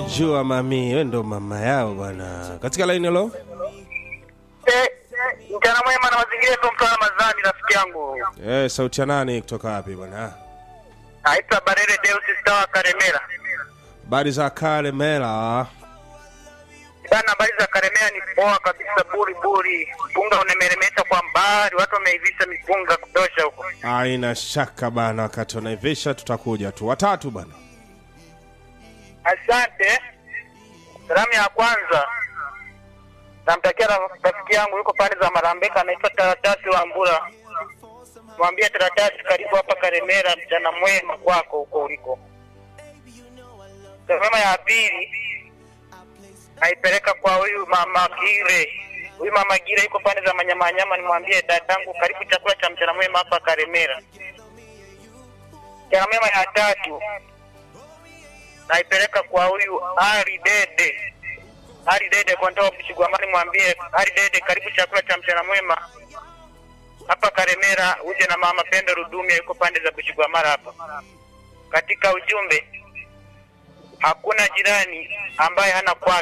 Jua mami, wewe ndo mama yao bwana. Katika line lo? Eh, mchana mwema na mazingira yetu mtu Ramadhani rafiki yangu. Eh, sauti ya nani kutoka wapi bwana? Naitwa Barere Deus Star Karemera. Habari za kale mela. Bana, habari za Karemera ni poa kabisa, buri buri. Mpunga unameremeta kwa mbali, watu wameivisha mipunga kutosha huko. Haina shaka bana, wakati wanaivisha tutakuja tu watatu bana. Asante. Salamu ya kwanza namtakia ra- rafiki yangu yuko pande za Marambeka, anaitwa Taratasi wa Mbura. Mwambie Taratasi, karibu hapa Karemera, mchana mwema kwako huko uliko. Salamu ya pili naipeleka kwa huyu mama Gire. Huyu mama Gire yuko pande za Manyamanyama, nimwambie dadangu, karibu chakula cha mchana mwema hapa Karemera. Mchana mwema ya tatu naipeleka kwa huyu Ali Dede. Ali Dede kwa ndoa Bushigwamani, mwambie Ali Dede, karibu chakula cha mchana mwema hapa Karemera, uje na mama Pendo Rudumia, yuko pande za Bushigwamara hapa. Katika ujumbe, hakuna jirani ambaye hana kwake.